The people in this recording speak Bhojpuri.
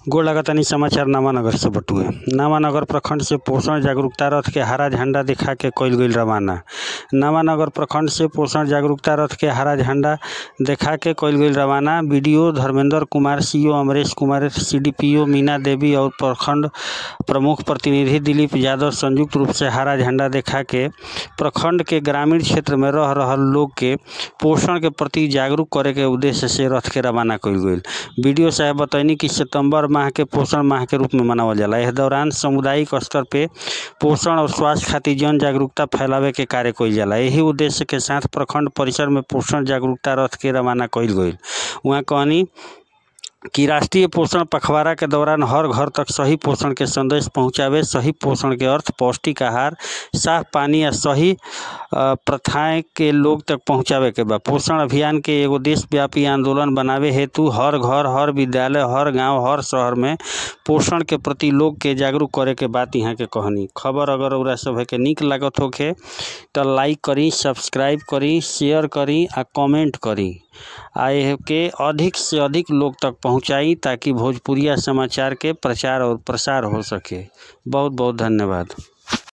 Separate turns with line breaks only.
गोड़ लगतानी समाचार नामानगर से बटुए नामानगर प्रखंड से पोषण जागरूकता रथ के हरा झंडा दिखा के कइल गइल रवाना नामानगर प्रखंड से पोषण जागरूकता रथ के हरा झंडा देखा के कइल गइल रवाना BDO Dharmendra Kumar CO Amresh Kumar CDPO Meena Devi और प्रखंड प्रमुख प्रतिनिधि दिलीप यादव संयुक्त रूप से हरा झंडा देखा के प्रखंड के ग्रामीण क्षेत्र में रह रहल लोग के पोषण के प्रति जागरूक करे के उद्देश्य से रथ के रवाना कइल गइल बीडीओ साहब बतैनी कि सितंबर माह के पोषण माह के रूप में मनावल जाला एह दौरान सामुदायिक स्तर पे पोषण और स्वास्थ्य खातिर जन जागरूकता फैलावे के कार्य कइल जाला यही उद्देश्य के साथ प्रखंड परिसर में पोषण जागरूकता रथ के रवाना कइल गइल उहाँ कहनी कि राष्ट्रीय पोषण पखवाड़ा के दौरान हर घर तक सही पोषण के संदेश पहुंचावे सही पोषण के अर्थ पौष्टिक आहार साफ पानी आ सही अ, प्रथाएं के लोग तक पहुंचावे के बा पोषण अभियान के एगो देशव्यापी आंदोलन बनावे हेतु हर घर हर विद्यालय हर गांव हर शहर में पोषण के प्रति लोग के जागरूक करे के बात यहाँ के कहनी खबर अगर रउरा सभे के निक लागत होखे तो लाइक करी सब्सक्राइब करी शेयर करी आ कमेंट करी आ एह के अधिक से अधिक लोग तक पहुंचाई ताकि भोजपुरिया समाचार के प्रचार और प्रसार हो सके बहुत बहुत धन्यवाद